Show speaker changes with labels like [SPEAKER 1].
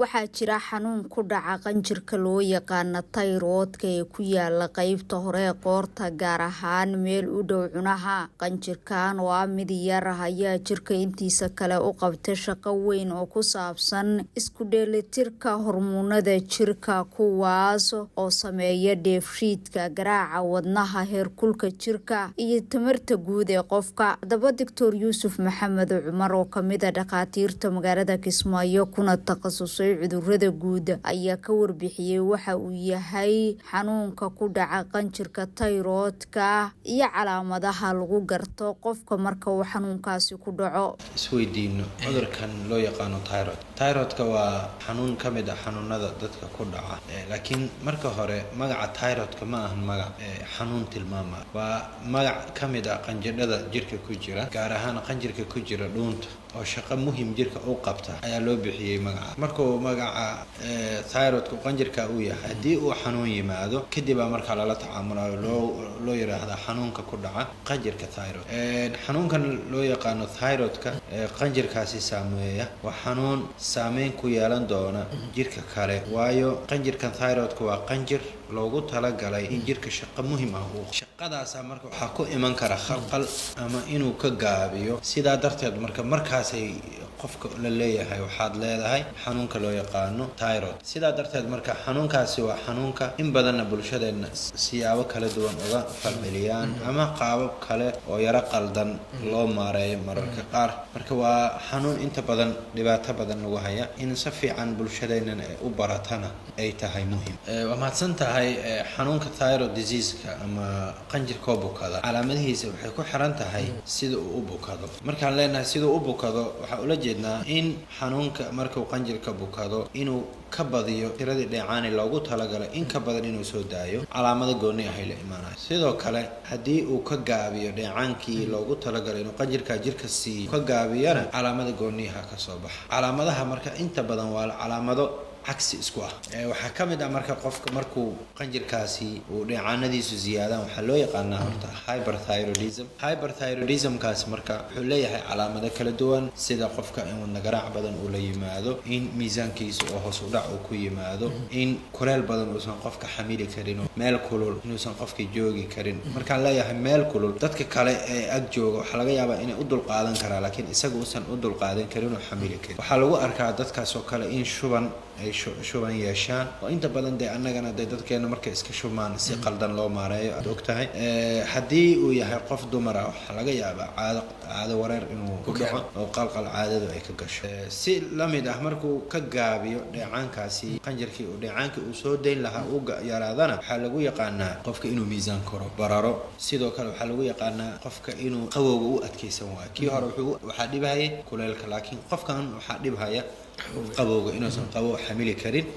[SPEAKER 1] waxaa jira xanuun ku dhaca qanjirka loo yaqaana tayroodka ee ku yaala qeybta hore ee qoorta gaar ahaan meel u dhow cunaha qanjirkan oo ah mid yar ayaa jirka intiisa kale u qabta shaqo weyn oo ku saabsan isku dheelitirka hormuunada jirka kuwaas oo sameeya dheefshiidka garaaca wadnaha heerkulka jirka iyo tamarta guud ee qofka haddaba doctor yuusuf maxamed cumar oo kamida dhakhaatiirta magaalada kismaayo kuna takhasusay cudurada guud ayaa ka warbixiyey waxa uu yahay xanuunka ku dhaca qanjirka tayroodka iyo calaamadaha lagu garto qofka marka uu xanuunkaasi ku dhaco
[SPEAKER 2] isweydiino cudurkan loo yaqaano tyrod tyrodka waa xanuun ka mid ah xanuunada dadka ku dhaca laakiin marka hore magaca tyrodka ma ahan magac xanuun tilmaama waa magac ka mid ah qanjidhada jirka ku jira gaar ahaan qanjirka ku jira dhuunta oo shaqo muhim jirka u qabta ayaa loo bixiyey magaca markuu magaca thyrodka qanjirka uu yahay haddii uu xanuun yimaado kadibaa markaa lala tacaamulayo loo loo yiraahdaa xanuunka ku dhaca qanjirka tyrod xanuunkan loo yaqaano thyrodka qanjirkaasi saameeya waa xanuun saameyn ku yeelan doona jirka kale waayo qanjirkan thyrodka waa qanjir loogu talagalay in jirka shaqo muhim ah uu shaqadaasa marka waxaa ku iman kara khalqal ama inuu ka gaabiyo sidaa darteed marka markaasay qofka la leeyahay waxaad leedahay xanuunka loo yaqaano tyrod sidaa darteed marka xanuunkaasi waa xanuunka in badanna bulshadeenna siyaabo kala duwan uga falceliyaan ama qaabab kale oo yaro qaldan loo maareeyo mararka qaar marka waa xanuun inta badan dhibaato badan lagu haya in si fiican bulshadeennana u baratana ay tahay muhim waa mahadsan tahay xanuunka tyrod diseaseka ama qanjirkoo bukada calaamadihiisa waxay ku xiran tahay sida uu u bukado markaan leenahay siduu u bukado waxaa ula jeednaa in xanuunka markuu qanjirka bukado inuu ka badiyo tiradii dheecaani loogu talagalay in ka badan inuu soo daayo calaamado gooni ahay la imaanayo sidoo kale haddii uu ka gaabiyo dheecaankii loogu talagalay inuu qanjirka jirka siiyo ka gaabiyana calaamada gooniyaha ka soo baxa calaamadaha marka inta badan waa calaamado cagsi isku ah waxaa ka mid ah marka qofka markuu qanjirkaasi uu dheecaanadiisu ziyaadaan waxaa loo yaqaanaa horta hyperthyroidism hyperthyroidismkaasi marka wuxuu leeyahay calaamado kala duwan sida qofka in wadna garaac badan uu la yimaado in miisaankiisa oo hoos udhac uu ku yimaado in kuleel badan uusan qofka xamili karin meel kulul inuusan qofka joogi karin markaan leeyahay meel kulul dadka kale ee ag jooga waxaa laga yaabaa inay u dulqaadan karaa laakiin isaga uusan u dulqaadan karin oo xamili karin waxaa lagu arkaa dadkaas oo kale in shuban ay shuban yeeshaan oo inta badan dee annagana dee dadkeena markay iska shubmaan si qaldan loo maareeyo aad og tahay haddii uu yahay qof dumar ah waxaa laga yaabaa caado caado wareer inuu ku dhaco oo qalqal caadadu ay ka gasho si la mid ah markuu ka gaabiyo dheecaankaasi qanjirkii uu dheecaankii uu soo dayn lahaa uu yaraadana waxaa lagu yaqaanaa qofka inuu miisaan koro bararo sidoo kale waxaa lagu yaqaanaa qofka inuu qawowga u adkeysan waayo kii hore wuxuu waxaa dhibhaya kuleelka laakiin qofkan waxaa dhibhaya qabowga inuusan qabow xamili karin